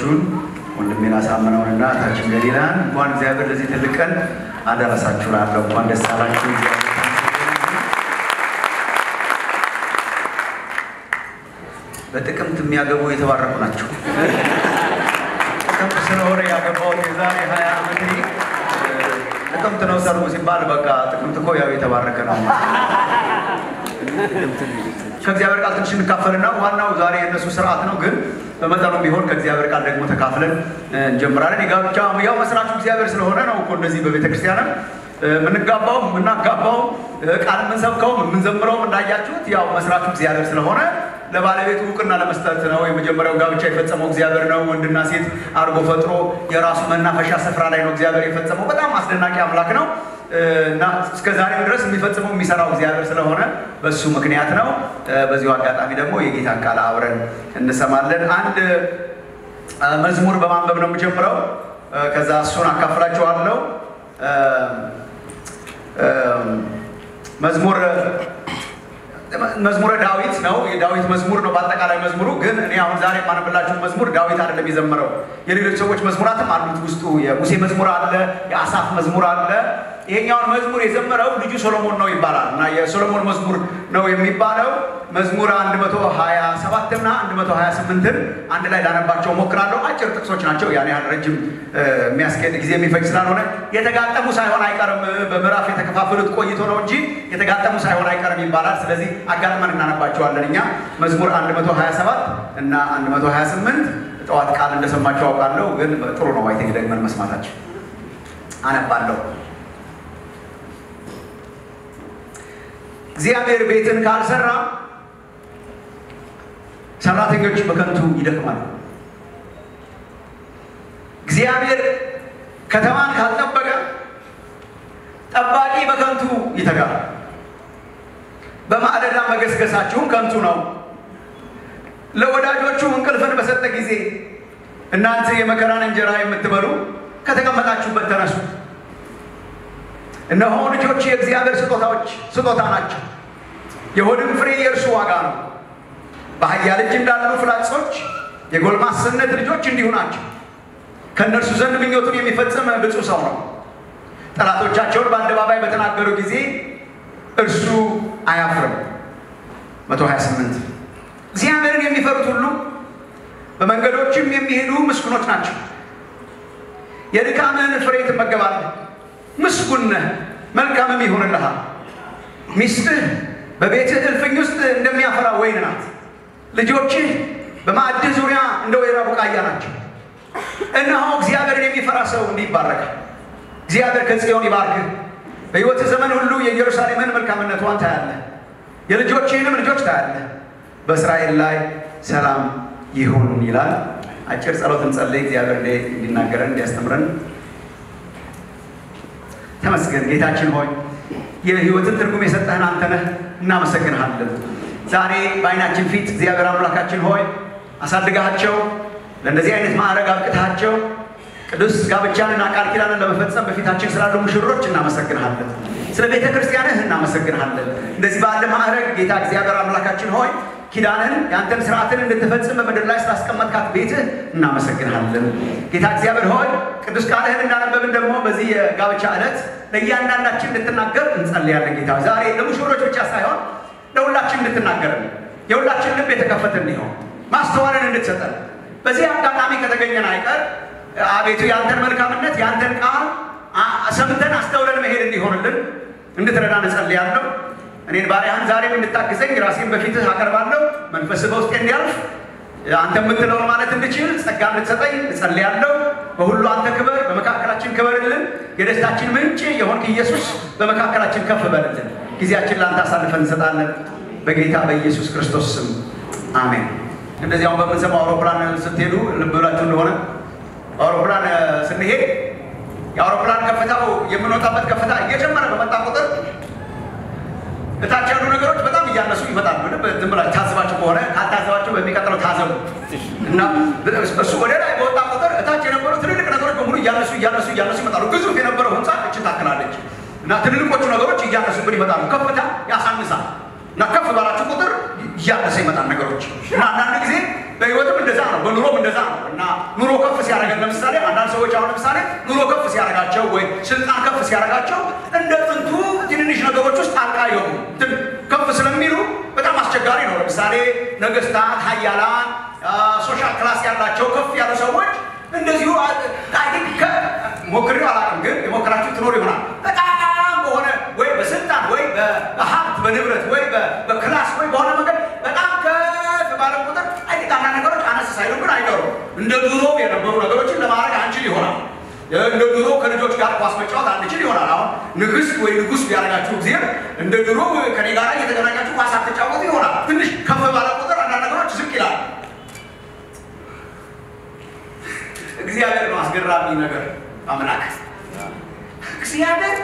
ልጆቹን ወንድሜን አሳምነውንና እህታችን ገሊላን እንኳን እግዚአብሔር ለዚህ ትልቅ ቀን አደረሳችሁ እላለሁ። እንኳን ደስ አላችሁ። በጥቅምት የሚያገቡ የተባረኩ ናቸው። ጥቅምት ስለሆነ ያገባሁት የዛሬ ሀያ ዓመት ጥቅምት ነው ሰርጉ ሲባል በቃ ጥቅምት እኮ ያው የተባረከ ነው። ከእግዚአብሔር ቃል ትንሽ እንካፈልና ዋናው ዛሬ የእነሱ ስርዓት ነው፣ ግን በመጠኑ ቢሆን ከእግዚአብሔር ቃል ደግሞ ተካፍለን እንጀምራለን። የጋብቻ ያው መስራቹ እግዚአብሔር ስለሆነ ነው እኮ እንደዚህ በቤተ ክርስቲያንም የምንጋባው የምናጋባው ቃል የምንሰብከውም የምንዘምረውም እንዳያችሁት ያው መስራቹ እግዚአብሔር ስለሆነ ለባለቤቱ እውቅና ለመስጠት ነው። የመጀመሪያው ጋብቻ የፈጸመው እግዚአብሔር ነው። ወንድና ሴት አድርጎ ፈጥሮ የራሱ መናፈሻ ስፍራ ላይ ነው እግዚአብሔር የፈጸመው። በጣም አስደናቂ አምላክ ነው እና እስከ ዛሬም ድረስ የሚፈጽመው የሚሰራው እግዚአብሔር ስለሆነ በሱ ምክንያት ነው። በዚሁ አጋጣሚ ደግሞ የጌታን ቃል አብረን እንሰማለን። አንድ መዝሙር በማንበብ ነው የምጀምረው። ከዛ እሱን አካፍላችኋለሁ። መዝሙር መዝሙረ ዳዊት ነው። የዳዊት መዝሙር ነው በአጠቃላይ መዝሙሩ። ግን እኔ አሁን ዛሬ የማነብላችሁ መዝሙር ዳዊት አይደለም የዘመረው። የሌሎች ሰዎች መዝሙራትም አሉት ውስጡ። የሙሴ መዝሙር አለ፣ የአሳፍ መዝሙር አለ። ይሄኛውን መዝሙር የዘመረው ልጁ ሶሎሞን ነው ይባላል እና የሶሎሞን መዝሙር ነው የሚባለው። መዝሙር 127 እና 128ን አንድ ላይ ላነባቸው ሞክራለሁ። አጭር ጥቅሶች ናቸው። ያን ያህል ረጅም የሚያስኬድ ጊዜ የሚፈጅ ስላልሆነ የተጋጠሙ ሳይሆን አይቀርም። በምዕራፍ የተከፋፈሉት ቆይቶ ነው እንጂ የተጋጠሙ ሳይሆን አይቀርም ይባላል። ስለዚህ አጋጥመን እናነባቸዋለን። እኛ መዝሙር 127 እና 128 ጠዋት ቃል እንደሰማቸው አውቃለሁ፣ ግን ጥሩ ነው አይቴ ደግመን መስማታቸው። አነባለሁ። እግዚአብሔር ቤትን ካልሰራ ሰራተኞች በከንቱ ይደክማሉ። እግዚአብሔር ከተማን ካልጠበቀ ጠባቂ በከንቱ ይተጋል። በማዕደዳ መገስገሳችሁም ከንቱ ነው። ለወዳጆቹ እንቅልፍን በሰጠ ጊዜ እናንተ የመከራን እንጀራ የምትበሉ ከተቀመጣችሁበት ተነሱ። እነሆ ልጆች የእግዚአብሔር ስጦታዎች ስጦታ ናቸው፣ የሆድም ፍሬ የእርሱ ዋጋ ነው። በኃያል እጅ እንዳሉ ፍላጾች የጎልማስነት ልጆች እንዲሁ ናቸው። ከእነርሱ ዘንድ ምኞቱን የሚፈጽም ብፁዕ ሰው ነው። ጠላቶቻቸውን በአደባባይ በተናገሩ ጊዜ እርሱ አያፍርም። 128 እግዚአብሔርን የሚፈሩት ሁሉ በመንገዶችም የሚሄዱ ምስጉኖች ናቸው። የድካምህን ፍሬ ትመገባለህ፣ ምስጉን ነህ፣ መልካምም ይሆንልሃል። ሚስትህ በቤትህ እልፍኝ ውስጥ እንደሚያፈራ ወይን ናት። ልጆችህ በማዕድህ ዙሪያ እንደ ወይራ ቡቃያ ናቸው። እነሆ እግዚአብሔርን የሚፈራ ሰው እንዲህ ይባረካል። እግዚአብሔር ከጽዮን ይባርክህ። በሕይወትህ ዘመን ሁሉ የኢየሩሳሌምን መልካምነቷን ታያለህ፣ የልጆችህንም ልጆች ታያለህ። በእስራኤል ላይ ሰላም ይሁን ይላል። አጭር ጸሎት እንጸልይ። እግዚአብሔር እንዲናገረን እንዲያስተምረን። ተመስገን ጌታችን ሆይ የሕይወትን ትርጉም የሰጠህን አንተ ነህ። እናመሰግንሃለን። ዛሬ በዓይናችን ፊት እግዚአብሔር አምላካችን ሆይ አሳድጋቸው ለእንደዚህ አይነት ማዕረግ አብቅታቸው ቅዱስ ጋብቻንና ቃል ኪዳንን ለመፈጸም በፊታችን ስላሉ ሙሽሮች እናመሰግንሃለን። ስለ ቤተ ክርስቲያንህ እናመሰግንሃለን። እንደዚህ ባለ ማዕረግ ጌታ እግዚአብሔር አምላካችን ሆይ ኪዳንህን የአንተን ስርዓትን እንድትፈጽም በምድር ላይ ስላስቀመጥካት ቤትህ እናመሰግንሃለን። ጌታ እግዚአብሔር ሆይ ቅዱስ ቃልህን እንዳነበብን ደግሞ በዚህ የጋብቻ ዕለት ለእያንዳንዳችን እንድትናገር እንጸልያለን። ጌታ ዛሬ ለሙሽሮች ብቻ ሳይሆን ለሁላችን እንድትናገርን የሁላችን ልብ የተከፈተ እንዲሆን ማስተዋልን እንድትሰጠን በዚህ አጋጣሚ ከተገኘን አይቀር አቤቱ የአንተን መልካምነት የአንተን ቃል ሰምተን አስተውለን መሄድ እንዲሆንልን እንድትረዳን እጸልያለሁ። እኔን ባሪያህን ዛሬም እንድታግዘኝ ራሴን በፊትህ አቀርባለሁ። መንፈስህ በውስጤ እንዲያልፍ አንተ የምትለውን ማለት እንድችል ጸጋ እንድትሰጠኝ እጸልያለሁ። በሁሉ አንተ ክበር፣ በመካከላችን ክበርልን። የደስታችን ምንጭ የሆንክ ኢየሱስ በመካከላችን ከፍ በልልን። ጊዜያችን ለአንተ አሳልፈን እንሰጣለን። በጌታ በኢየሱስ ክርስቶስ ስም አሜን። እንደዚያውም በምንሰማው አውሮፕላን ስትሄዱ ልብ ብላችሁ እንደሆነ አውሮፕላን ስንሄድ የአውሮፕላን ከፍታው የምንወጣበት ከፍታ እየጨመረ በመጣ ቁጥር እታች ያሉ ነገሮች በጣም እያነሱ ይመጣሉ። ዝም ብላችሁ ታዝባችሁ ከሆነ ካልታዘባችሁ በሚቀጥለው ታዘቡ እና እሱ ወደ ላይ በወጣ ቁጥር እታች የነበሩ ትልልቅ ነገሮች በሙሉ እያነሱ እያነሱ እያነሱ ይመጣሉ። ግዙፍ የነበረው ህንፃ እችን ታክላለች እና ትልልቆቹ ነገሮች እያነሱብን ይመጣሉ። ከፍታ ያሳንሳል እና ከፍ ባላችሁ ቁጥር እያነሰ ይመጣል ነገሮች እና አንዳንድ ጊዜ በህይወትም እንደዛ ነው፣ በኑሮም እንደዛ ነው እና ኑሮ ከፍ ሲያደርገን ለምሳሌ አንዳንድ ሰዎች አሁን ለምሳሌ ኑሮ ከፍ ሲያደርጋቸው ወይ ስልጣን ከፍ ሲያደርጋቸው እንደ ጥንቱ ትንንሽ ነገሮች ውስጥ ጣልቃ ይገቡ ከፍ ስለሚሉ በጣም አስቸጋሪ ነው። ለምሳሌ ነገስታት፣ ሀያላን፣ ሶሻል ክላስ ያላቸው ከፍ ያሉ ሰዎች እንደዚሁ ሞክሬው አላውቅም፣ ግን የሞከራችሁ ትኖር ይሆናል በጣም በሆነ ወይ በስልጣን ወይ በሀብት በንብረት ወይ በክላስ ወይ በሆነ መንገድ በጣም ከፍ ባለ ቁጥር አይ አንዳንድ ነገሮች አነስ ሳይሉ ግን አይቀሩም። እንደ ድሮ የነበሩ ነገሮችን ለማድረግ አንችል ይሆናል። እንደ ድሮ ከልጆች ጋር ኳስ መጫወት አንችል ይሆናል። አሁን ንግስት ወይ ንጉስ ቢያደርጋችሁ ጊዜ እንደ ድሮ ከኔ ጋር እየተገናኛችሁ ኳስ አትጫወቱ ይሆናል። ትንሽ ከፍ ባለ ቁጥር አንዳንድ ነገሮች ዝቅ ይላል። እግዚአብሔር ነው አስገራሚ ነገር አምላክ እግዚአብሔር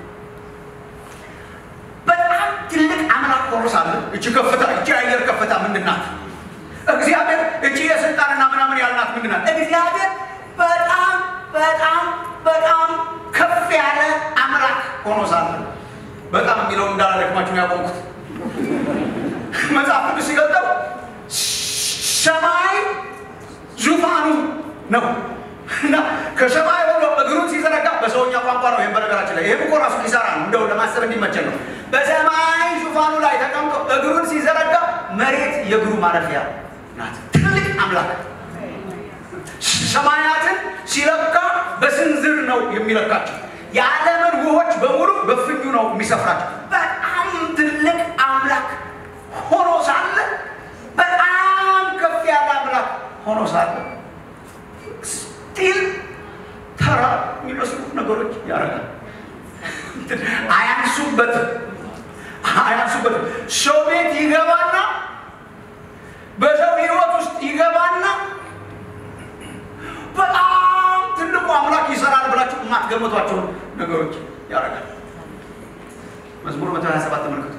በጣም ትልቅ አምላክ ሆኖ ሳለ እቺ ከፍታ እቺ አየር ከፍታ ምንድን ናት? እግዚአብሔር እቺ የስልጣንና ምናምን ያልናት ምንድን ናት? እግዚአብሔር በጣም በጣም በጣም ከፍ ያለ አምላክ ሆኖ ሳለ በጣም የሚለው እንዳላደክማችሁ ያቆምኩት መጽሐፍ ቅዱስ ሲገልጠው ሰማይ ዙፋኑ ነው እና ከሰማይ ሆኖ እግሩን ሲዘረጋ በሰውኛ ቋንቋ ነው። ይህም በነገራችን ላይ ይህም እኮ ራሱ ኪሳራ ነው፣ እንደው ለማሰብ እንዲመቸን ነው። በሰማይ ዙፋኑ ላይ ተቀምጦ እግሩን ሲዘረጋ መሬት የእግሩ ማረፊያ ናት። ትልቅ አምላክ ሰማያትን ሲለካ በስንዝር ነው የሚለካቸው። የዓለምን ውሆች በሙሉ በፍኙ ነው የሚሰፍራቸው። በጣም ትልቅ አምላክ ሆኖ ሳለ በጣም ከፍ ያለ አምላክ ሆኖ ሳለ ስቲል ተራ የሚመስሉ ነገሮች ያደርጋል። አያንሱበትም አያንሱበትም። ሰው ቤት ይገባና በሰው ህይወት ውስጥ ይገባና በጣም ትልቁ አምላክ ይሰራል ብላችሁ የማትገምቷቸው ነገሮች ያደርጋል። መዝሙር መቶ ሀያ ሰባት ተመልከቱ።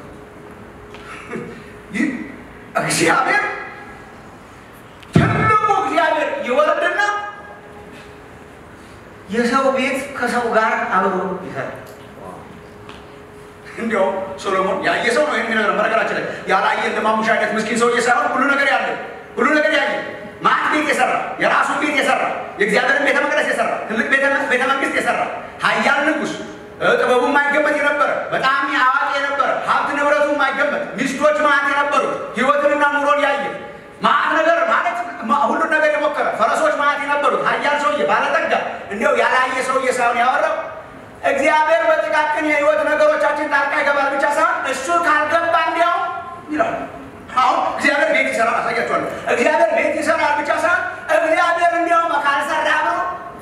ይህ እግዚአብሔር ትልቁ እግዚአብሔር ይወርድና የሰው ቤት ከሰው ጋር አብሮ ይሰራል። እንዲያውም ሶሎሞን ያየ ሰው ነው የሚነገር። በነገራችን ላይ ያላየ እንደ ማሙሻ አይነት ምስኪን ሰውዬ ሳይሆን ሁሉ ነገር ያለ ሁሉ ነገር ያየ ማት ቤት የሰራ የራሱን ቤት የሰራ የእግዚአብሔርን ቤተ መቅደስ የሰራ ትልቅ ቤተ መንግስት የሰራ ኃያል ንጉሥ ጥበቡ የማይገመት የነበረ በጣም አዋቂ የነበረ ሀብት ንብረቱ የማይገመት ሚስቶች ማት የነበሩት ህይወትንና ኑሮን ያየ ማት ነገር ማለት ሁሉን ነገር የሞከረ ፈረሶች ማት የነበሩት ኃያል ሰውዬ ባለጠጋ እንዲያው ያላየ ሰውዬ ሳይሆን ያወራው እግዚአብሔር በጥቃቅን የህይወት ነገሮቻችን ጣልቃ ይገባል ብቻ ሳይሆን እሱ ካልገባ እንዲያው ይላል። አሁን እግዚአብሔር ቤት ይሰራል፣ አሳያችኋለሁ። እግዚአብሔር ቤት ይሰራል ብቻ ሳይሆን እግዚአብሔር እንዲያውም ካልሰራ ብሎ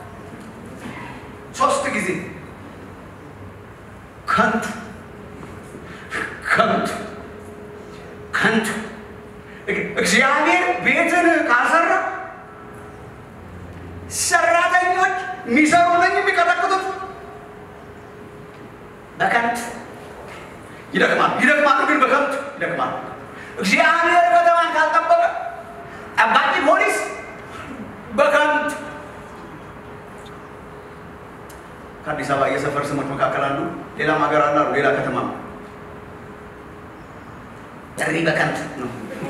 ሶስት ጊዜ ከንቱ ከንቱ ከንቱ እግዚአብሔር ቤትን ካልሰራ ሰራተኞች የሚሰሩ ነኝ የሚቀጠቅጡት በከንቱ ይደክማሉ። ይደክማሉ ግን በከንቱ ይደክማሉ። እግዚአብሔር ከተማን ካልጠበቀ ጠባቂ ፖሊስ በከንቱ ከአዲስ አበባ የሰፈር ስሞች መካከል አንዱ ሌላም ሀገር አለ ሌላ ከተማ ጥሪ በከንቱ ነው።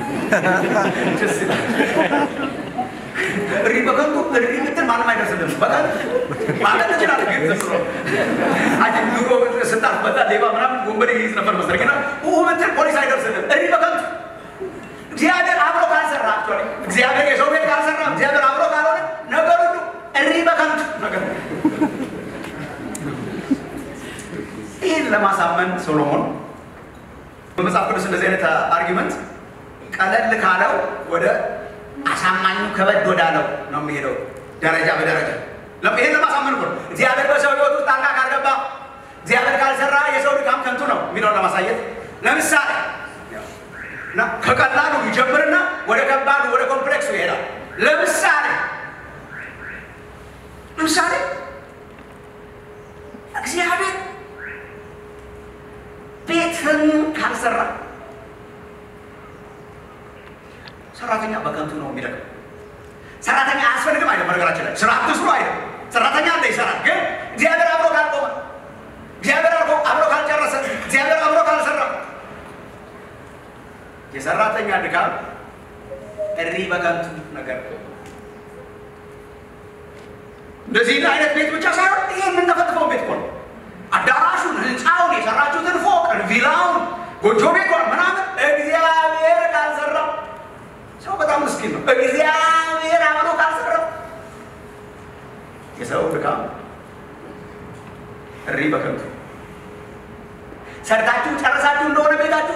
እሪ በከንቱ እሪ ምትል ማንም አይደርስልም። በከንቱ ማለት ትችላለህ፣ ግን ዝም ብሎ አጅ ድሮ ስታፍ በዛ ሌባ ምናምን ወንበዴ ይይዝ ነበር መሰለኝ። ግን ኡ ምትል ፖሊስ አይደርስልም። እሪ በከንቱ እግዚአብሔር አብሮ ካልሰራ አክቹዋሊ እግዚአብሔር የሰው ቤት ካልሰራ እግዚአብሔር አብሮ ካልሆነ ነገር ሁሉ እሪ በከንቱ ነገር ይህን ለማሳመን ሶሎሞን በመጽሐፍ ቅዱስ እንደዚህ አይነት አርጊመንት ቀለል ካለው ወደ አሳማኙ ከበድ ወዳለው ነው የሚሄደው፣ ደረጃ በደረጃ ይህን ለማሳመን እኮ ነው። እግዚአብሔር በሰው ህይወት ውስጥ ጣልቃ ካልገባ፣ እግዚአብሔር ካልሰራ የሰው ድካም ከንቱ ነው የሚለውን ለማሳየት ለምሳሌ እና ከቀላሉ ይጀምርና ወደ ከባዱ ወደ ኮምፕሌክሱ ይሄዳል። ለምሳሌ ለምሳሌ እግዚአብሔር ቤትን ካልሰራ ሰራተኛ በከንቱ ነው የሚደክም። ሰራተኛ አያስፈልግም አይደል? በነገራችን ላይ ስራ አትስሩ አይደል? ሰራተኛ አለ ይሰራል። ግን እግዚአብሔር አብሮ ካልቆመ፣ እግዚአብሔር አብሮ አብሮ ካልጨረሰ፣ እግዚአብሔር አብሮ ካልሰራ የሰራተኛ ድካም እሪ በከንቱ ነገር እንደዚህ አይነት ቤት ብቻ ሳይሆን ይሄ የምንተፈትፈው ቤት እኮ ነው። አዳራሹን፣ ህንፃውን፣ የሰራችሁትን ፎቅ፣ ቪላውን፣ ጎጆ ቤቷን ምናምን እግዚአብሔር ካልሰራው ሰው በጣም ምስኪን ነው። እግዚአብሔር አምኖ ካልሰራው የሰው ድካም እሪ በከንቱ ሰርታችሁ ጨረሳችሁ እንደሆነ ቤታችሁ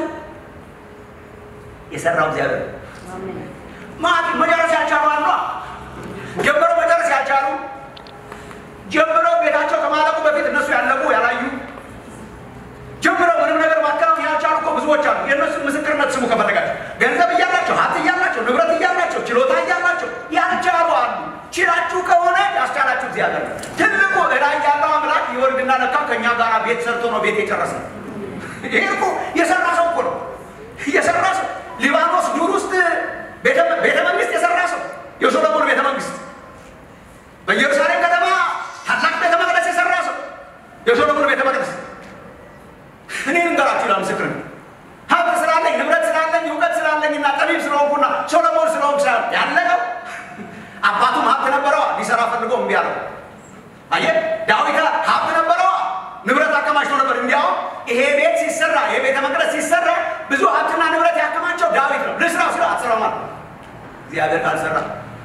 የሰራው እግዚአብሔር ማት መጨረስ ያልቻሉ አሉ። ጀምሮ መጨረስ ያልቻሉ ጀምረው ቤታቸው ከማለቁ በፊት እነሱ ያለቁ ያላዩ ጀምረው ምንም ነገር ማከናወን ያልቻሉ እኮ ብዙዎች አሉ። የእነሱን ምስክርነት ስሙ ከፈለጋቸው። ገንዘብ እያላቸው፣ ሀብት እያላቸው፣ ንብረት እያላቸው፣ ችሎታ እያላቸው ያልቻሉ አሉ። ችላችሁ ከሆነ ያስቻላችሁ እግዚአብሔር ነው። ትልቁ እላይ ያለው አምላክ ይወርድና ለካ ከእኛ ጋር ቤት ሰርቶ ነው ቤት የጨረሰ። ይሄ እኮ የሰራ ሰው እኮ ነው የሰራ ሰው ሊባኖስ ዱር ውስጥ ቤተ መንግስት የሰራ ሰው የሶሎሞን ቤተ መንግስት በኢየሩሳሌም ከተማ ታላቅ ቤተ መቅደስ የሰራ ሰው የሶሎሞን ቤተ መቅደስ እኔ ልንገራችሁ ይላል ምስክር ሀብት ስላለኝ ንብረት ስላለኝ እውቀት ስላለኝ እና ጠቢብ ስለሆንኩና ሶሎሞን ስለሆንኩ ሳይሆን ያለቀው አባቱም ሀብት ነበረዋ ሊሰራ ፈልጎ እምቢ አለው። አየህ ዳዊት ሀብት ነበረዋ ንብረት አከማችቶ ነበር። እንዲያውም ይሄ ቤት ሲሰራ ይሄ ቤተ መቅደስ ሲሰራ ብዙ ሀብትና ንብረት ያከማቸው ዳዊት ነው። ልስራው ሲለው አትሰራው ማለት እግዚአብሔር ካልሰራ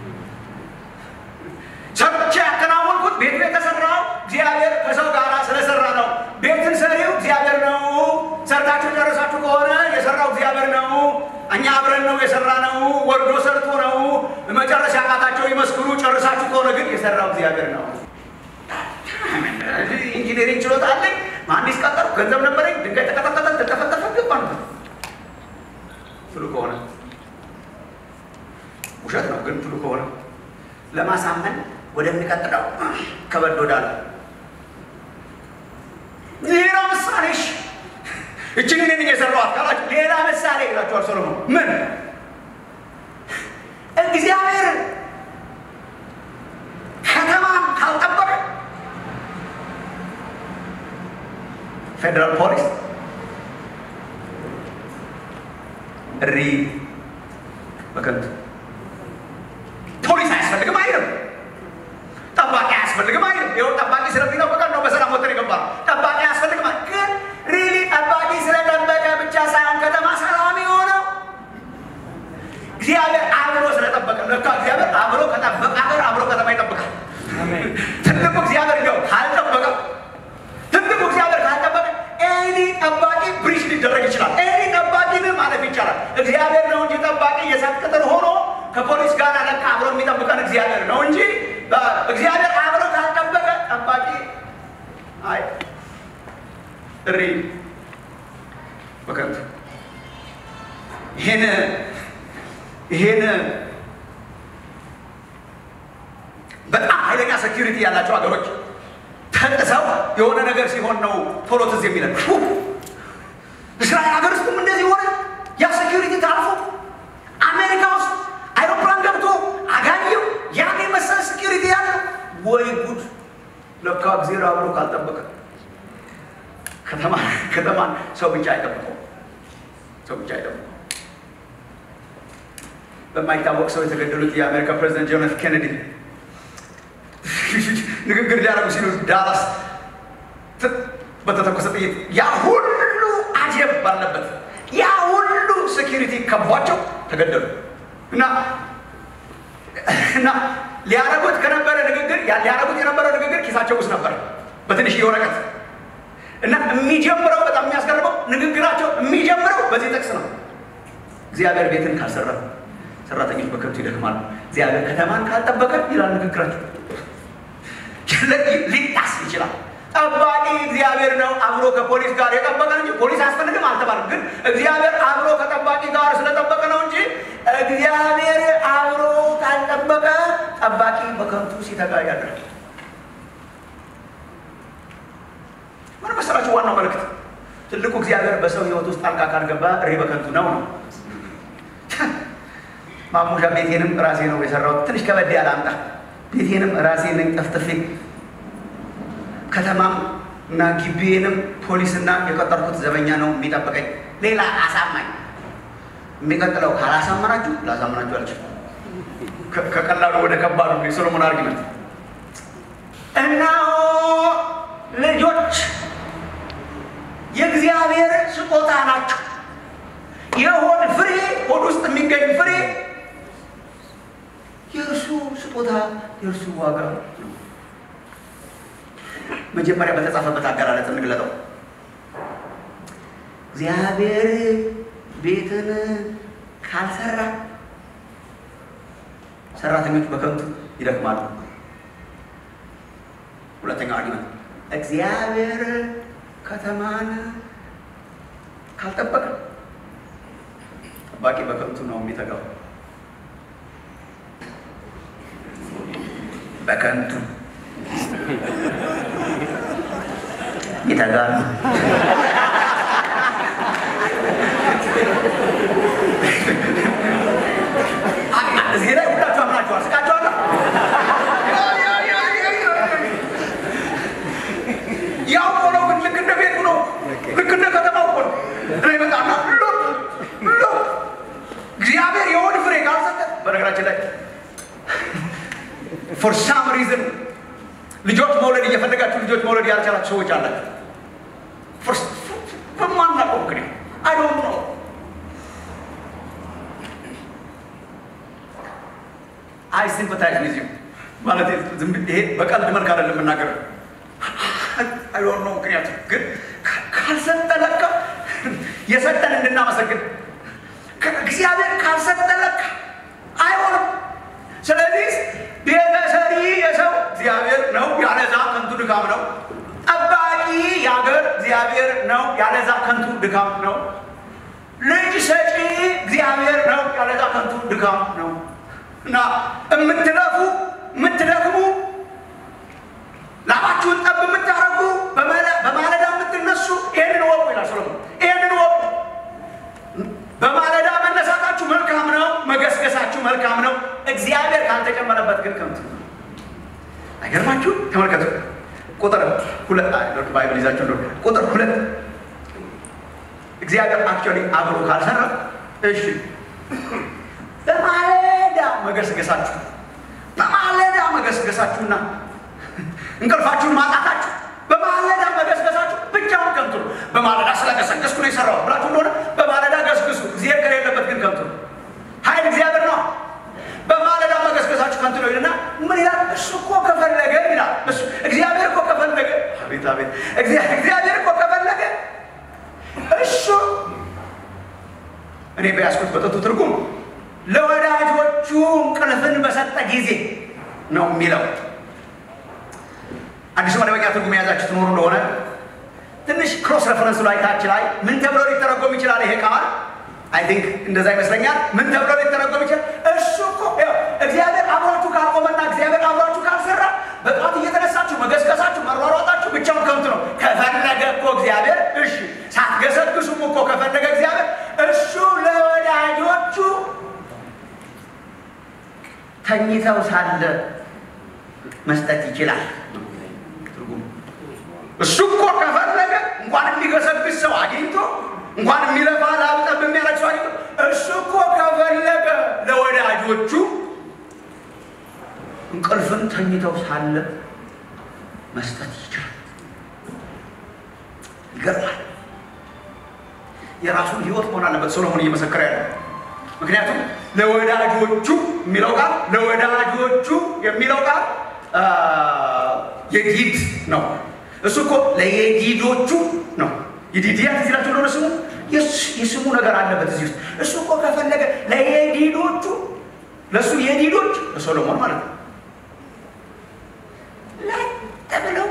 ሰርቼ ያከናወንኩት ቤቱ የተሰራው እግዚአብሔር ከሰው ጋር ስለሰራ ነው። ቤትን ሰሪው እግዚአብሔር ነው። ሰርታችሁ ጨረሳችሁ ከሆነ የሰራው እግዚአብሔር ነው። እኛ አብረን ነው የሰራ ነው። ወርዶ ሰርቶ ነው። መጨረሻ ያቃታቸው ይመስክሩ። ጨርሳችሁ ከሆነ ግን የሰራው እግዚአብሔር ነው። ኢንጂነሪንግ ችሎታ አለኝ፣ መሀንዲስ ቀጠርኩ፣ ገንዘብ ነበረኝ፣ ድንጋይ ተቀጠቀጠ፣ ተጠፈጠፈ፣ ገባ ነው ትሉ ከሆነ ውሸት ነው። ግን ትሉ ከሆነ ለማሳመን ወደሚቀጥለው ከበድ ወዳለ ሌላ ምሳሌሽ እችን እኔ የሰራኋት ካላችሁ ሌላ ምሳሌ ይላችኋል ሰሎሞን። ምን እግዚአብሔር ከተማን ካልጠበቀ ፌዴራል ፖሊስ እሪ በከንቱ ፖሊስ አያስፈልግም አይልም። ጠባቂ አያስፈልግም አይልም። ይኸው ጠባቂ ስለሚጠበቀን ነው በሰላም ወጥተን የገባ ነው። ጠባቂ አያስፈልግም ግን ሪሊ ጠባቂ ስለጠበቀ ብቻ ሳይሆን ከተማ ሰላም የሆነው እግዚአብሔር አብሮ ስለጠበቀ። ለካ እግዚአብሔር አብሮ ከጠበቀ ሀገር አብሮ ከተማ ይጠብቃል። ትልቁ እግዚአብሔር እንዲያው ካልጠበቀ ትልቁ እግዚአብሔር ካልጠበቀ ኤኒ ጠባቂ ብሪሽ ሊደረግ ይችላል። ኤኒ ጠባቂ ግን ማለፍ ይቻላል። እግዚአብሔር ነው እንጂ ጠባቂ የሳት ቅጥር ሆኖ ከፖሊስ ጋር ለካ አብሮ የሚጠብቀን እግዚአብሔር ነው እንጂ እግዚአብሔር አብሮ ካልጠበቀ ጠባቂ አይ እሪ በከንቱ ይሄን ይሄን በጣም ኃይለኛ ሴኪሪቲ ያላቸው ሀገሮች ተጥሰው የሆነ ነገር ሲሆን ነው ቶሎ ትዝ የሚለን። እስራኤል ሀገር ውስጥም እንደዚህ ሆነ። ያ ሴኪሪቲ ታልፎ አሜሪካ ውስጥ አይሮፕላን ገብቶ አጋየው ያን የመሰለ ሴኪሪቲ ያለ ወይ ጉድ! ለካ እግዚአብሔር አብሮ ካልጠበቀ ከተማ ከተማን ሰው ብቻ አይጠብቀው፣ ሰው ብቻ አይጠብቀው። በማይታወቅ ሰው የተገደሉት የአሜሪካ ፕሬዚደንት ጆን ኤፍ ኬኔዲ ንግግር ሊያደርጉ ሲሉ ዳላስ በተተኮሰ ጥይት ያ ሁሉ አጀብ ባለበት ያ ሁሉ ሴኪሪቲ ከቧቸው ተገደሉ እና እና ሊያረጉት ከነበረ ንግግር ሊያረጉት የነበረው ንግግር ኪሳቸው ውስጥ ነበር በትንሽ ወረቀት እና የሚጀምረው በጣም የሚያስገርመው ንግግራቸው የሚጀምረው በዚህ ጥቅስ ነው። እግዚአብሔር ቤትን ካልሰራ ሰራተኞች በከብቱ ይደክማሉ። እግዚአብሔር ከተማን ካልጠበቀ ይላል ንግግራቸው። ሊጣስ ይችላል። ጠባቂ እግዚአብሔር ነው። አብሮ ከፖሊስ ጋር የጠበቀ እንጂ ፖሊስ አያስፈልግም አልተባለም። ግን እግዚአብሔር አብሮ ከጠባቂ ጋር ስለጠበቀ ነው እንጂ እግዚአብሔር አብሮ ካልጠበቀ ጠባቂ በከንቱ ሲተጋ ያድራል። ምን መሰላችሁ? ዋናው መልእክት ትልቁ እግዚአብሔር በሰው ሕይወት ውስጥ ጣልቃ ካልገባ እሪ በከንቱ ነው ነው። ማሙሻ ቤቴንም ራሴ ነው የሰራሁት። ትንሽ ከበድ ያለ አምጣ ቤቴንም ራሴ ነኝ ጠፍጥፌ ከተማም እና ግቢዬንም ፖሊስና የቀጠርኩት ዘበኛ ነው የሚጠብቀኝ። ሌላ አሳማኝ የሚቀጥለው ካላሳመናችሁ ላሳምናችሁ አልችልም። ከቀላሉ ወደ ከባዱ የሶሎሞን አርጊመንት እነሆ ልጆች የእግዚአብሔር ስጦታ ናቸው። የሆድ ፍሬ ሆድ ውስጥ የሚገኝ ፍሬ የእርሱ ስጦታ የእርሱ ዋጋ ነው። መጀመሪያ በተጻፈበት አገላለጽ እንግለጠው። እግዚአብሔር ቤትን ካልሰራ ሰራተኞች በከንቱ ይደክማሉ። ሁለተኛው አርጊመንት እግዚአብሔር ከተማን ካልጠበቀ ጠባቂ በከንቱ ነው የሚተጋው። በከንቱ ይተጋሉ። እዚህ ላይ ሁላችሁ አምናችኋል። ስቃችኋለሁ። ያው እኮ ነው፣ ግን ልክ እንደ ቤቱ ነው። ልክ እንደ ከተማው እኮ ነው። እኔ በጣም ሎ ሎ እግዚአብሔር የሆድ ፍሬ ካልሰጠ በነገራችን ላይ ፎር ሳም ሪዝን ልጆች መውለድ እየፈለጋችሁ ልጆች መውለድ ያልቻላችሁ ሰዎች አላችሁ። በማናውቀው ምክንያት አይ ዶንት ኖ አይ ሲምፐታይዝ ዊዝ ዩ ማለት ይሄ በቀልድ መልክ አይደለም የምናገረው። አይ ዶንት ኖ ምክንያቱ ግን ካልሰጠ ለካ የሰጠን እንድናመሰግን እግዚአብሔር ካልሰጠ ለካ አይሆንም። ስለዚህ ቤተሰሪ የሰው እግዚአብሔር ነው፣ ያለዛ ከንቱ ድካም ነው። ጠባቂ የሀገር እግዚአብሔር ነው፣ ያለዛ ከንቱ ድካም ነው። ልጅ ሰጪ እግዚአብሔር ነው፣ ያለዛ ከንቱ ድካም ነው። እና የምትለፉ የምትደክሙ ላባችሁን ጠብ የምታረጉ በማለዳ የምትነሱ ይህንን ወቁ ይላል ሰሎሞን። ይህንን ወቁ። በማለዳ መነሳታችሁ መልካም ነው፣ መገስገሳችሁ መልካም ነው። እግዚአብሔር ካልተጨመረበት ግን ከንቱ ነው። አይገርማችሁ? ተመልከቱ ቁጥር ሁለት ባይብል ይዛችሁ እንደሆነ ቁጥር ሁለት እግዚአብሔር አክቹዋሊ አብሮ ካልሰራ እሺ በማለዳ መገስገሳችሁ በማለዳ መገስገሳችሁና እንቅልፋችሁን ማጣታችሁ በማለዳ መገስገሳችሁ ብቻውን ከንቱ ነው። በማለዳ ስለገሰገስኩ ነው የሰራው ብላችሁ እንደሆነ በማለዳ ገስግሱ። እግዚአብሔር ከሌለበት ግን ከንቱ ነው። ኃይል እግዚአብሔር ነው። በማለዳ መገስገሳችሁ ከንቱ ነው ይልና ምን ይላል? እሱ እኮ ከፈለገ ይላል። እሱ እግዚአብሔር እኮ ከፈለገ አቤት አቤት፣ እግዚአብሔር እኮ ከፈለገ እሱ እኔ በያዝኩት በጥቱ ትርጉም ለወዳጆቹ እንቅልፍን በሰጠ ጊዜ ነው የሚለው። አዲሱ መደበኛ ትርጉም የያዛችሁ ትኖሩ እንደሆነ ትንሽ ክሮስ ረፈረንስ ላይ ታች ላይ ምን ተብሎ ሊተረጎም ይችላል? ይሄ ቃል አይ ቲንክ እንደዛ ይመስለኛል። ምን ተብሎ ሊተረጎም ይችላል? እሱ እኮ እግዚአብሔር አብሯችሁ ካልቆመና እግዚአብሔር አብሯችሁ ካልሰራ በጠዋት እየተነሳችሁ መገስገሳችሁ፣ መሯሯጣችሁ ብቻውን ከንቱ ነው። ከፈለገ እኮ እግዚአብሔር እሺ፣ ሳትገሰግሱም እኮ ከፈለገ እግዚአብሔር እሱ ለወዳጆቹ ተኝተው ሳለ መስጠት ይችላል። እሱ እኮ ከፈለገ እንኳን የሚገሰግስ ሰው አግኝቶ እንኳን የሚለፋ ላብጠብ የሚያደርግ ሰው አግኝቶ እሱ እኮ ከፈለገ ለወዳጆቹ እንቅልፍን ተኝተው ሳለ መስጠት ይችላል። ይገርማል። የራሱን ሕይወት መሆን አለበት ሰሎሞን እየመሰከረ ያለ ምክንያቱም ለወዳጆቹ የሚለው ቃል ለወዳጆቹ የሚለው ቃል የዲድ ነው። እሱ እኮ ለየዲዶቹ ነው። የዲዲያ ትዝ ይላችሁ እንደሆነ ስሙ የስሙ ነገር አለበት እዚህ ውስጥ። እሱ እኮ ከፈለገ ለየዲዶቹ ለእሱ የዲዶች ለሶሎሞን ማለት ነው ለጥ ብለው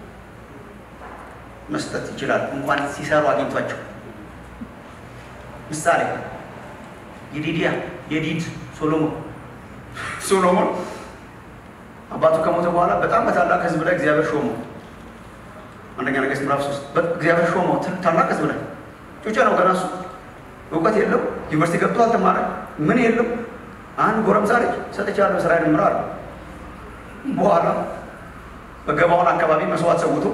መስጠት ይችላል። እንኳን ሲሰሩ አግኝቷቸው ምሳሌ የዲዲያ የዲድ ሶሎሞን ሶሎሞን አባቱ ከሞተ በኋላ በጣም በታላቅ ሕዝብ ላይ እግዚአብሔር ሾመው። አንደኛ ነገሥት ምዕራፍ ሶስት እግዚአብሔር ሾመው ታላቅ ሕዝብ ላይ ጩጬ ነው ገና እሱ እውቀት የለው ዩኒቨርሲቲ ገብቶ አልተማረ ምን የለው አንድ ጎረምሳ ልጅ ሰጥቻለሁ እስራኤል ምራ አለ። በኋላ በገባውን አካባቢ መስዋዕት ሰውቶ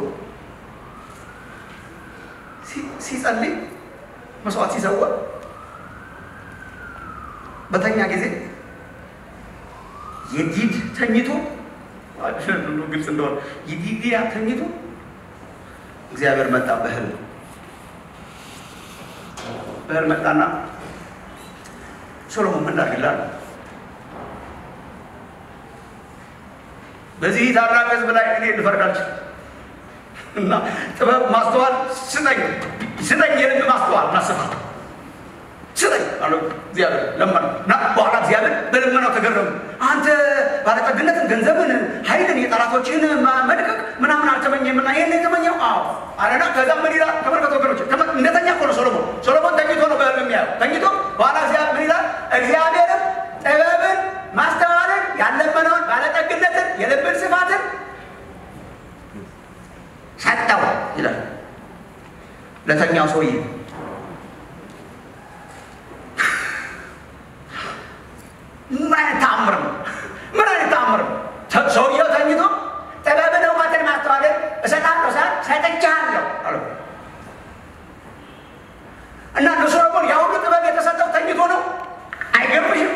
ሲጸልይ መስዋዕት ሲሰዋ በተኛ ጊዜ የዲድ ተኝቶ ግልጽ እንደሆነ የዲዲያ ተኝቶ እግዚአብሔር መጣ በህልም በህልም መጣና ሶሎሞን ምን ላድርግልህ በዚህ ታላቅ ህዝብ ላይ እኔ ልፈርድ አልችልም እና ጥበብ ማስተዋል ስጠኝ ስጠኝ የልብ ማስተዋል እና ስፋት ስጠኝ አለው እግዚአብሔር ለመነ እና በኋላ እግዚአብሔር በልመናው ተገረሙ አንተ ባለጠግነትን ገንዘብን ኃይልን የጠላቶችን መድቀቅ ምናምን አልተመኘም እና ይህን የተመኘው አዎ አለና ከዛ ምን ይላል ተመልከቱ ወገኖች እንደተኛ እኮ ነው ሶሎሞን ሶሎሞን ተኝቶ ነው በህልም የሚያየው ተኝቶ በኋላ እግዚአብሔር ምን ይላል እግዚአብሔርም ጥበብን ማስተዋልን ያለመነውን ባለጠግነትን የልብን ስፋትን ሰጠው ይላል ለተኛው ሰውዬ ምን አይነት ተአምር ነው ምን አይነት ተአምር ነው ሰውየው ተኝቶ ጥበብን እውቀትን ማስተዋልን እሰጣለሁ ሰ ሰጥቻለሁ አለ እና ለሶሎሞን ያ ሁሉ ጥበብ የተሰጠው ተኝቶ ነው አይገርምሽም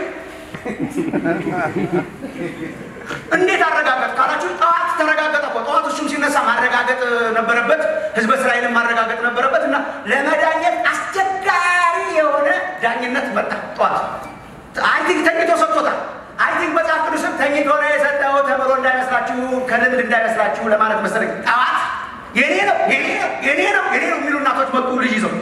እንዴት አረጋገጥ ካላችሁ ጠዋት ተረጋገጠ እኮ ጠዋት እሱም ሲነሳ ማረጋገጥ ነበረበት ህዝበ እስራኤልን ማረጋገጥ ነበረበት እና ለመዳኘት አስቸጋሪ የሆነ ዳኝነት መጣ ጠዋት አይ ቲንክ ተኝቶ ሰጥቶታል አይ ቲንክ መጽሐፍ ቅዱስም ተኝቶ ነው የሰጠው ተምሮ እንዳይመስላችሁ ከልምድ እንዳይመስላችሁ ለማለት መሰለኝ ጠዋት የኔ ነው የኔ ነው የኔ ነው የኔ ነው የሚሉ እናቶች መጡ ልጅ ይዘው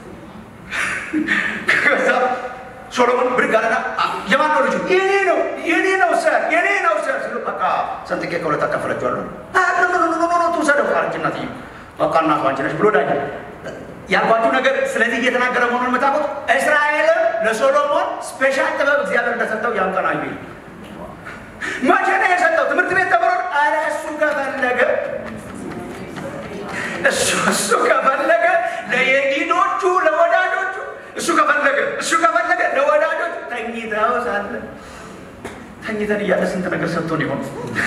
ከዛ ሶሎሞን ብድግ አለና የማን ነው ልጁ? የኔ ነው የኔ ነው ሰር የኔ ነው ሰር ሲሉ በቃ ሰንጥቄ ከሁለት አካፈለችዋለሁ። ትውሰደው አለች እናትዬ። በቃ እናቷ አንቺ ነሽ ብሎ ዳኝ ያልኳችሁ ነገር ስለዚህ እየተናገረ መሆኑን የምታውቁት እስራኤልም ለሶሎሞን ስፔሻል ጥበብ እግዚአብሔር እንደሰጠው ያን ቀን አዩ። መቼ ነው የሰጠው? ትምህርት ቤት ተምሮ ኧረ እሱ ከፈለገ እሱ እሱ ከፈለገ ለየዲኖቹ ለወዳጆቹ እሱ ከፈለገ እሱ ከፈለገ ለወዳጆች ተኝተው ሳለ ተኝተን እያለ ስንት ነገር ሰጥቶን ይሆን?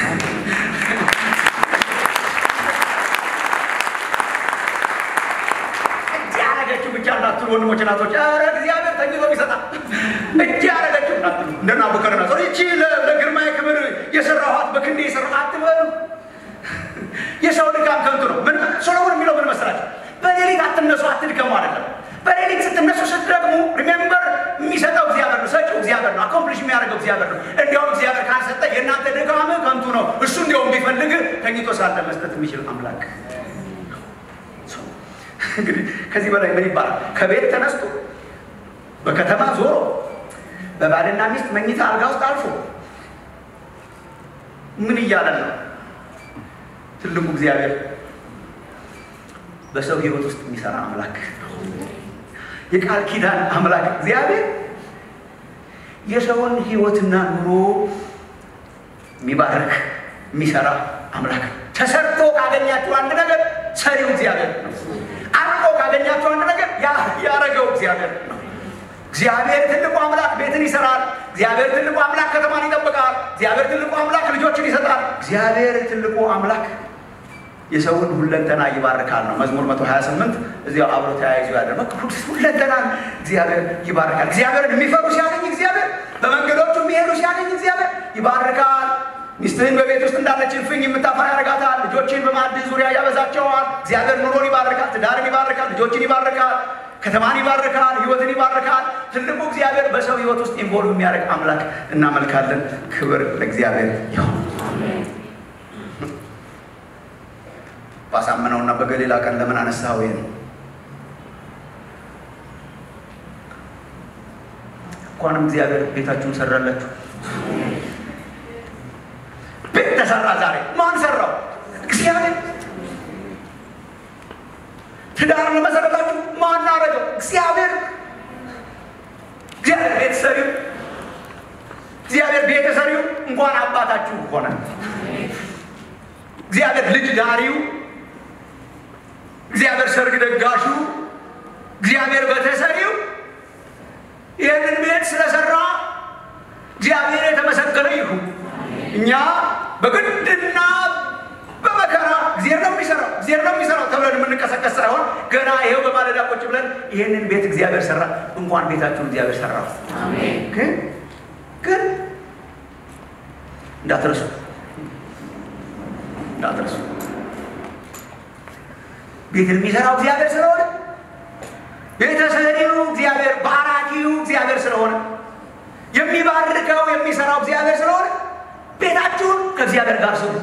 እጅ ያረገችው ብቻ እንዳትሉ ወንድሞች እናቶች፣ ኧረ እግዚአብሔር ተኝቶ ይሰጣል። እጅ ያረገችው እንዳትሉ እንደ ናቡከደነፆር ይቺ ለግርማዬ ክብር የሰራኋት በክንዴ የሰራኋት አትበሉ። የሰው ድካም ከንቱ ነው። ምን ሶሎሞን የሚለው ምን መሰላችሁ? በሌሊት አትነሱ አትድከሙ አይደለም። በሌሊት ስትነሱ ስትደግሙ ሪሜምበር የሚሰጠው እግዚአብሔር ነው። ሰጪው እግዚአብሔር ነው። አኮምፕሊሽ የሚያደርገው እግዚአብሔር ነው። እንዲያውም እግዚአብሔር ካልሰጠ የእናንተ ድካም ከንቱ ነው። እሱ እንዲያውም ቢፈልግ ተኝቶ ሳለ መስጠት የሚችል አምላክ እንግዲህ ከዚህ በላይ ምን ይባላል? ከቤት ተነስቶ በከተማ ዞሮ በባልና ሚስት መኝታ አልጋ ውስጥ አልፎ ምን እያለን ነው? ትልቁ እግዚአብሔር በሰው ህይወት ውስጥ የሚሰራ አምላክ የቃል ኪዳን አምላክ እግዚአብሔር የሰውን ህይወትና ኑሮ የሚባርክ የሚሰራ አምላክ ተሰርቶ ካገኛችሁ አንድ ነገር ሰሪው እግዚአብሔር ነው። አርቆ ካገኛችሁ አንድ ነገር ያረገው እግዚአብሔር ነው። እግዚአብሔር ትልቁ አምላክ ቤትን ይሰራል። እግዚአብሔር ትልቁ አምላክ ከተማን ይጠብቃል። እግዚአብሔር ትልቁ አምላክ ልጆችን ይሰጣል። እግዚአብሔር ትልቁ አምላክ የሰውን ሁለንተና ይባርካል ነው መዝሙር 128 እዚያው አብሮ ተያይዞ ያለ ሁለንተናን እግዚአብሔር ይባርካል። እግዚአብሔርን የሚፈሩ ሲያገኝ እግዚአብሔር በመንገዶቹ የሚሄዱ ሲያገኝ እግዚአብሔር ይባርካል። ሚስትህን በቤት ውስጥ እንዳለች እልፍኝ የምታፈራ ያደርጋታል። ልጆችን በማዕድ ዙሪያ ያበዛቸዋል። እግዚአብሔር ኑሮን ይባርካል፣ ትዳርን ይባርካል፣ ልጆችን ይባርካል፣ ከተማን ይባርካል፣ ህይወትን ይባርካል። ትልቁ እግዚአብሔር በሰው ህይወት ውስጥ ኢንቮልቭ የሚያደርግ አምላክ እናመልካለን። ክብር ለእግዚአብሔር ይሁን። ባሳመነውና በገሊላ ቀን ለምን አነሳው? ይሄን እንኳንም እግዚአብሔር ቤታችሁን ሰራላችሁ። ቤት ተሰራ ዛሬ። ማን ሰራው? እግዚአብሔር። ትዳር ለመሰረታችሁ ማን አደረገው? እግዚአብሔር። እግዚአብሔር ቤት ሰሪው፣ እግዚአብሔር ቤተ ሰሪው እንኳን አባታችሁ ሆነ። እግዚአብሔር ልጅ ዳሪው እግዚአብሔር ሰርግ ደጋሹ፣ እግዚአብሔር በተሰሪው ይህንን ቤት ስለሰራ እግዚአብሔር የተመሰገነ ይሁን። እኛ በግድና በመከራ እግዚአብሔር ነው የሚሰራው እግዚአብሔር ነው የሚሰራው ተብለን የምንቀሰቀስ ሳይሆን ገና ይሄው በማለዳ ቁጭ ብለን ይህንን ቤት እግዚአብሔር ሰራ። እንኳን ቤታችሁን እግዚአብሔር ሰራው። ግን እንዳትረሱ እንዳትረሱ። ቤትን የሚሰራው እግዚአብሔር ስለሆነ ቤተሰሪው እግዚአብሔር ባራኪው እግዚአብሔር ስለሆነ የሚባርከው የሚሰራው እግዚአብሔር ስለሆነ ቤታችሁን ከእግዚአብሔር ጋር ስሩ።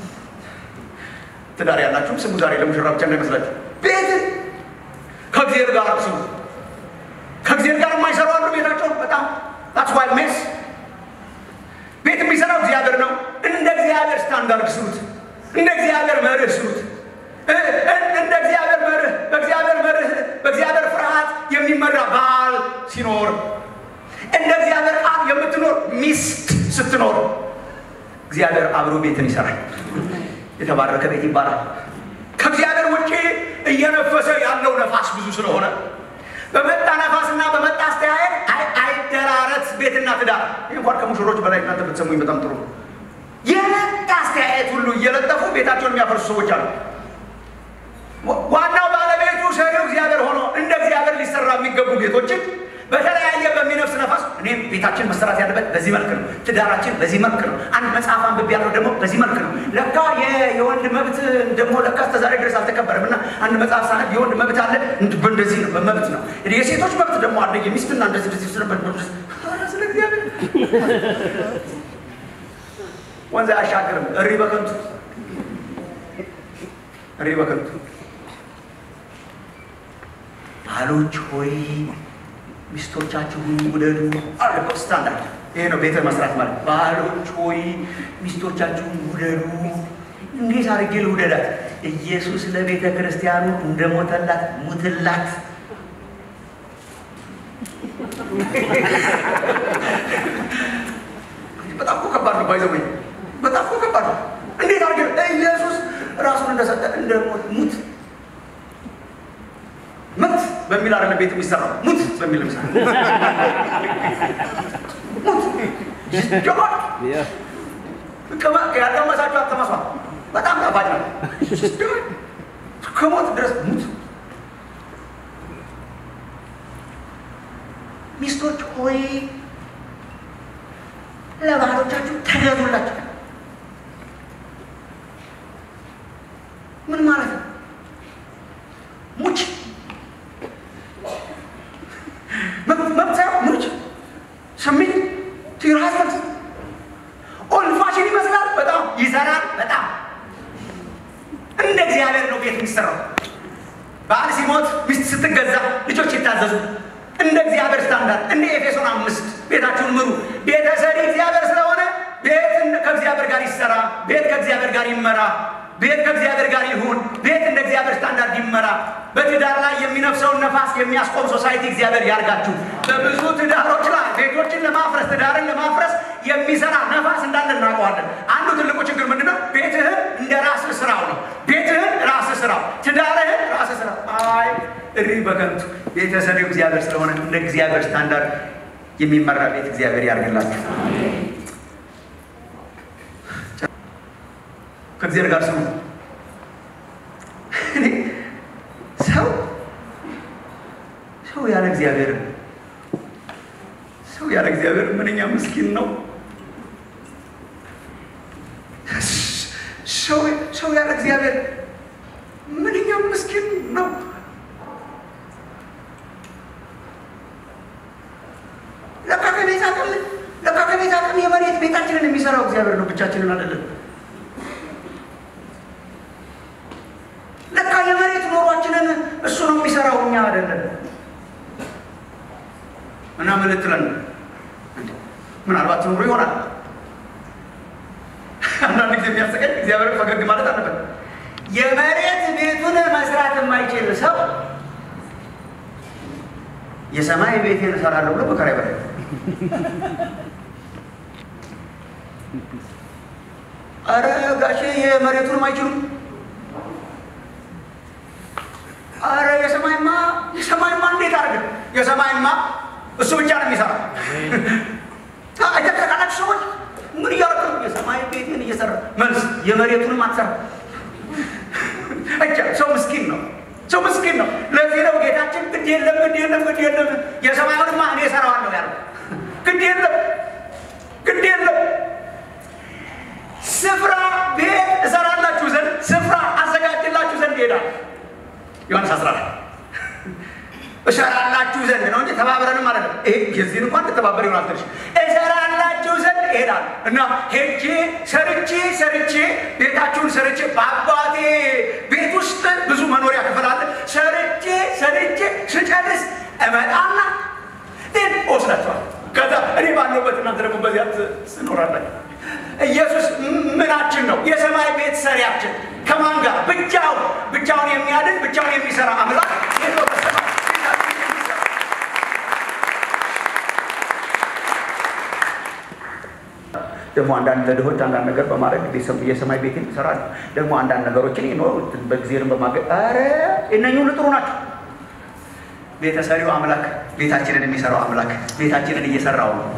ትዳር ያላችሁም ስሙ። ዛሬ ለሙሽራ ብቻ እንዳይመስላችሁ። ቤትን ከእግዚአብሔር ጋር ስሩ። ከእግዚአብሔር ጋር የማይሰሩ አሉ። ቤታቸውን በጣም ታትስ ዋይ ሜስ ቤት የሚሰራው እግዚአብሔር ነው። እንደ እግዚአብሔር ስታንዳርድ ስሩት። እንደ እግዚአብሔር መርህ ስሩት። እንደ እግዚአብሔር መርህ በእግዚአብሔር መርህ በእግዚአብሔር ፍርሃት የሚመራ ባል ሲኖር እንደ እግዚአብሔር ቃል የምትኖር ሚስት ስትኖር እግዚአብሔር አብሮ ቤትን ይሰራል። የተባረከ ቤት ይባላል። ከእግዚአብሔር ውጭ እየነፈሰ ያለው ነፋስ ብዙ ስለሆነ በመጣ ነፋስና በመጣ አስተያየት አይደራረት ቤትና ትዳር። ይህ እንኳን ከሙሽሮች በላይ እናንተ ብትሰሙኝ በጣም ጥሩ ነው። የመጣ አስተያየት ሁሉ እየለጠፉ ቤታቸውን የሚያፈርሱ ሰዎች አሉ። ዋናው ባለቤቱ ሰሪው እግዚአብሔር ሆኖ እንደ እግዚአብሔር ሊሰራ የሚገቡ ቤቶችን በተለያየ በሚነፍስ ነፋስ እኔም ቤታችን መሰራት ያለበት በዚህ መልክ ነው፣ ትዳራችን በዚህ መልክ ነው። አንድ መጽሐፍ አንብቤ ያለው ደግሞ በዚህ መልክ ነው። ለካ የወንድ መብት ደግሞ ለካ እስከዛሬ ድረስ አልተከበረም እና አንድ መጽሐፍ ሳነብ የወንድ መብት አለ በእንደዚህ ነው በመብት ነው። የሴቶች መብት ደግሞ አለ የሚስትና እንደዚህ እንደዚህ ስለበት ስለ እግዚአብሔር ወንዝ አያሻግርም። እሪ በከንቱ እሪ በከንቱ ባሎች ሆይ ሚስቶቻችሁን ውደዱ አለ ስታንዳርድ። ይሄ ነው ቤተ መስራት ማለት። ባሎች ሆይ ሚስቶቻችሁን ውደዱ። እንዴት አድርጌ ልውደዳት? ኢየሱስ ለቤተ ክርስቲያኑ እንደሞተላት ሙትላት። በጣም እኮ ከባድ ነው። ባይዘወኝ በጣም እኮ ከባድ ነው። እንዴት አድርጌ ኢየሱስ ራሱን እንደሰጠ እንደ ሞት ሙት ሙት በሚል አይደለም ቤት የሚሰራው ሙት በሚል ምሳ ያልቀመሳችሁ አትቀመሷል። በጣም ጣፋጭ ነው። ከሞት ድረስ ሙት። ሚስቶች ሆይ ለባሎቻችሁ ተገዙላቸው። ምን ማለት ነው? ሙች መብት ሙች ስሜት ቲራስ ኦልድ ፋሽን ይመስላል። በጣም ይሰራል። በጣም እንደ እግዚአብሔር ነው ቤት የሚሰራው። ባል ሲሞት ሚስት ስትገዛ ልጆች ይታዘዙ እንደ እግዚአብሔር ስታንዳርድ፣ እንደ ኤፌሶን አምስት ቤታችሁን ምሩ። ቤተሰሪ እግዚአብሔር ስለሆነ ቤት ከእግዚአብሔር ጋር ይሰራ። ቤት ከእግዚአብሔር ጋር ይመራ። ቤት ከእግዚአብሔር ጋር ይሁን። ቤት እንደ እግዚአብሔር ስታንዳርድ ይመራ። በትዳር ላይ የሚነፍሰውን ነፋስ የሚያስቆም ሶሳይቲ እግዚአብሔር ያርጋችሁ። በብዙ ትዳሮች ላይ ቤቶችን ለማፍረስ ትዳርን ለማፍረስ የሚሰራ ነፋስ እንዳለ እናውቀዋለን። አንዱ ትልቁ ችግር ምንድነው? ቤትህን እንደ ራስህ ስራው ነው። ቤትህን ራስህ ስራው፣ ትዳርህን ራስህ ስራው። አይ እሪ በከንቱ ቤተሰሪው እግዚአብሔር ስለሆነ እንደ እግዚአብሔር ስታንዳርድ የሚመራ ቤት እግዚአብሔር ያርግላችሁ። ከእግዚአብሔር ጋር ስሙ። ሰው ሰው ያለ እግዚአብሔር ሰው ያለ እግዚአብሔር ምንኛ ምስኪን ነው። ሰው ያለ እግዚአብሔር ምንኛ ምስኪን ነው። ለካ ከቤት አቅም ለካ ከቤት አቅም የመሬት ቤታችንን የሚሰራው እግዚአብሔር ነው፣ ብቻችንን አይደለም። ለካ የመሬት ኑሯችንን እሱ ነው የሚሰራው፣ እኛ አይደለም። እና ምን ልትለን ምናልባት ኑሮ ይሆናል። አንዳንድ ጊዜ የሚያስቀኝ እግዚአብሔር ፈገግ ማለት አለበት። የመሬት ቤቱን መስራት የማይችል ሰው የሰማይ ቤቴን እሰራለሁ ብሎ መከራ ይበላል። አረ ጋሼ የመሬቱንም አይችሉም። አረ የሰማይማ የሰማይማ እንዴት አድርገን የሰማይማ እሱ ብቻ ነው የሚሰራው። አይተካላችሁ ሰዎች ምን እያደረግ ነው? የሰማይ ቤትን እየሰራ መልስ የመሬቱንም አትሰራ። አቻ ሰው ምስኪን ነው። ሰው ምስኪን ነው። ለዚህ ነው ጌታችን ግድ የለም ግድ የለም ግድ የለም የሰማዩንማ እኔ እሰራዋለሁ ያለው። ግድ የለም ግድ የለም እሰራላችሁ ዘንድ ነው እንጂ ተባብረንም ማለት ነው። ይሄ የዚህን እንኳን ልተባበር ይሆናል ትንሽ እሰራላችሁ ዘንድ እሄዳለሁ እና ሄጄ ሰርቼ ሰርቼ ቤታችሁን ሰርቼ በአባቴ ቤት ውስጥ ብዙ መኖሪያ ክፍል አለ። ሰርቼ ሰርቼ ስጨርስ እመጣና ግን ወስዳችኋል። ከዛ እኔ ባለሁበት እናንተ ደግሞ በዚያ ትኖራላችሁ። ኢየሱስ ምናችን ነው? የሰማይ ቤት ሰሪያችን ከማን ጋር? ብቻውን ብቻውን የሚያድን ብቻውን የሚሰራ አምላክ ይኸው በሰማይ ደግሞ አንዳንድ ለድሆች አንዳንድ ነገር በማድረግ የሰማይ ቤትን ይሰራል። ደግሞ አንዳንድ ነገሮችን ይኖሩ በጊዜንም በማገ ኧረ እነኚህ ሁሉ ጥሩ ናቸው። ቤተሰሪው አምላክ ቤታችንን የሚሰራው አምላክ ቤታችንን እየሰራው ነው።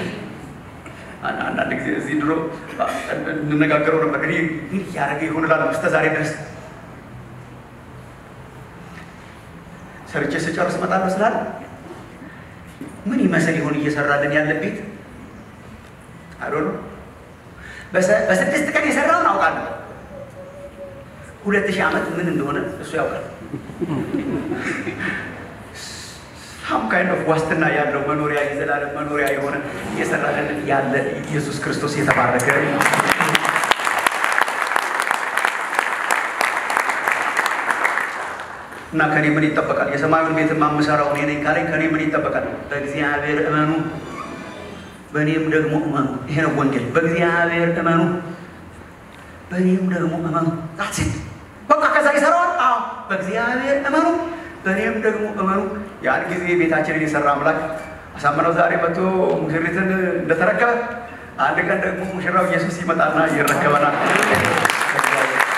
አንዳንድ ጊዜ እዚህ ድሮ እንነጋገረው ነበር። እኔ ምን እያደረገ ይሆን እላለሁ እስከ ዛሬ ድረስ ሰርቼ ስጨርስ እመጣለሁ ስላለ ምን ይመስል ይሆን እየሰራልን ያለ ቤት አዶ በስድስት ቀን የሰራውን አውቃለሁ። ሁለት ሺህ ዓመት ምን እንደሆነ እሱ ያውቃል። ሳም ካይንድ ኦፍ ዋስትና ያለው መኖሪያ የዘላለም መኖሪያ የሆነ እየሰራልን ያለ ኢየሱስ ክርስቶስ የተባረከ እና ከኔ ምን ይጠበቃል? የሰማዩን ቤት የማምሰራው እኔ ነኝ ካለኝ ከኔ ምን ይጠበቃል? በእግዚአብሔር እመኑ በእኔም ደግሞ እመኑ። ይሄ ነው ወንጌል። በእግዚአብሔር እመኑ፣ በእኔም ደግሞ እመኑ። ት በቃ ከዛ ይሰራዋል። አዎ በእግዚአብሔር እመኑ፣ በእኔም ደግሞ እመኑ። ያን ጊዜ ቤታችንን የሰራ አምላክ አሳምነው ዛሬ መጥቶ ሙሽሪትን እንደተረከበ አንድ ቀን ደግሞ ሙሽራው ኢየሱስ ይመጣና ይረከበናል።